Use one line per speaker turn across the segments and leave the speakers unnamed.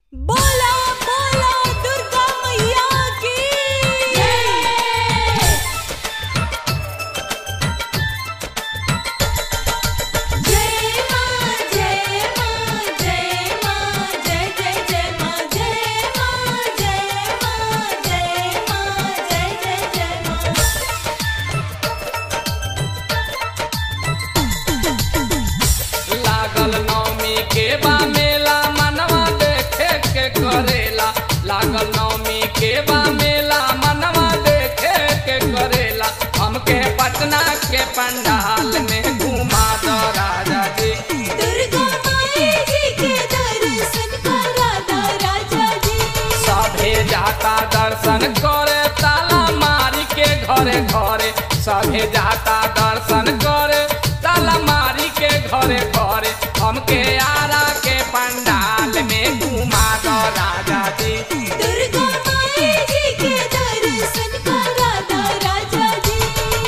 बोला बोला दुर्गा मैया की जय मां जय मां जय मां जय जय जय मां जय मां जय मां जय मां जय जय जय मां
लागल नवमी के बा मेला मनवा देखे के करेला लागल नवमी के बा मेला मनवा देखे के करेला हमके पटना के पंडाल में घुमा दो राजा जी
दुर्गा माई जी के दर्शन करा दा राजा जी
सभे जाता दर्शन करे ताला मारी के घरे घरे सभे जाता दर्शन करे ताला मारी के घरे घरे हमके आरा के पंडाल में घुमा दो राजा जी
दुर्गा माई जी के दर्शन करा दा राजा जी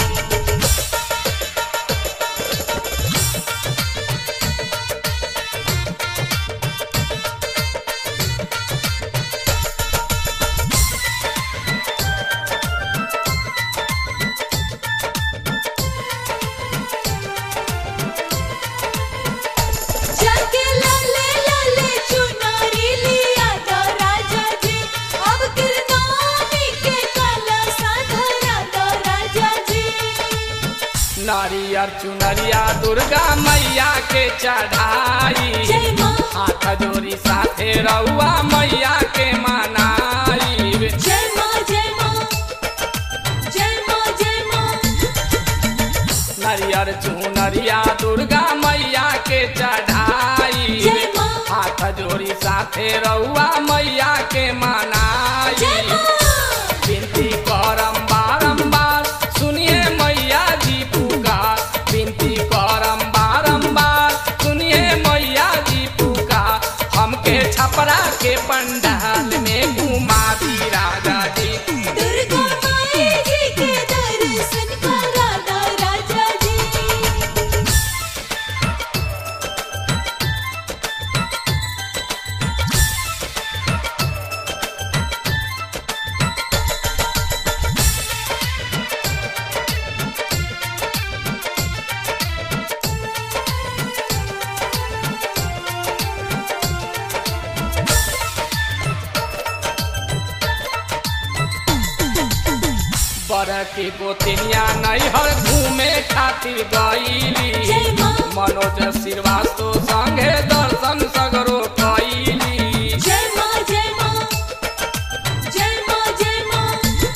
जाके लाले लाले चुनारी लिया दा राजा जी अब किरनामी के काला साधरा दा राजा जी
नारियर चुनरिया दुर्गा मैया के चढ़ाई
जय मां
हाथ जोड़ी साथे रउआ मैया के मनाई
जय मां जय मां जय मां जय मां
नरियर चुनरिया दुर्गा मैया के चढ़ाई
जय मां
हाथ जोड़ी साथे रउआ मैया के मनाई
जय मां
विनती करम बारंबार सुनिए मैया जी पुकार विनती करम बारंबार सुनिए मैया जी पुकार हमके छपरा के पंडाल में घुमा दी राजा जी
दुर्गा माई जी के दर्शन करा दा राजा जी
बर की गोतिनिया नैहर घूमे खातिर गईली
जय मां
मनोज श्रीवास्तव संगे दर्शन सगरो कैली
जय मां जय मां जय मां जय मां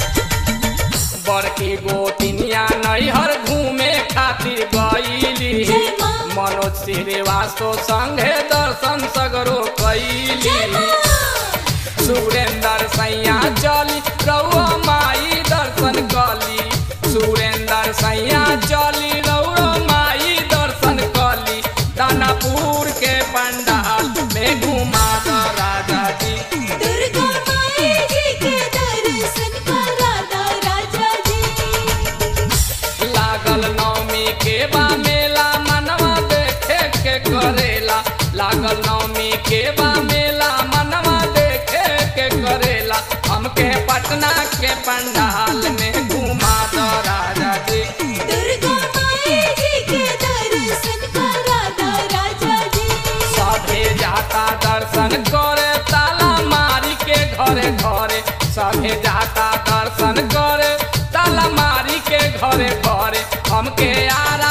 बड़की गोतिनिया नैहर घूमे खातिर गईली
जय मां
मनोज श्रीवास्तव संगे दर्शन सगरो
जय
कैली
मां
सुरेंद्र सैया चली रउआ माई दर्शन कली सुरेंद्र सैया चली रउआ माई दर्शन कली दानापुर के पंडाल में घुमा दो राजा जी
दुर्गा माई जी के दर्शन करा दा राजा जी
लागल नवमी के बा मेला मनवा देखे के करेला लागल नवमी के बा मेला मनवा देखे के करेला हमके पटना के पंडाल में घुमा दो राजा जी
दुर्गा माई जी के दर्शन करा दा राजा जी
सभे जाता दर्शन करे ताला मारी के घरे घरे सभे जाता दर्शन करे ताला मारी के घरे घरे हमके आर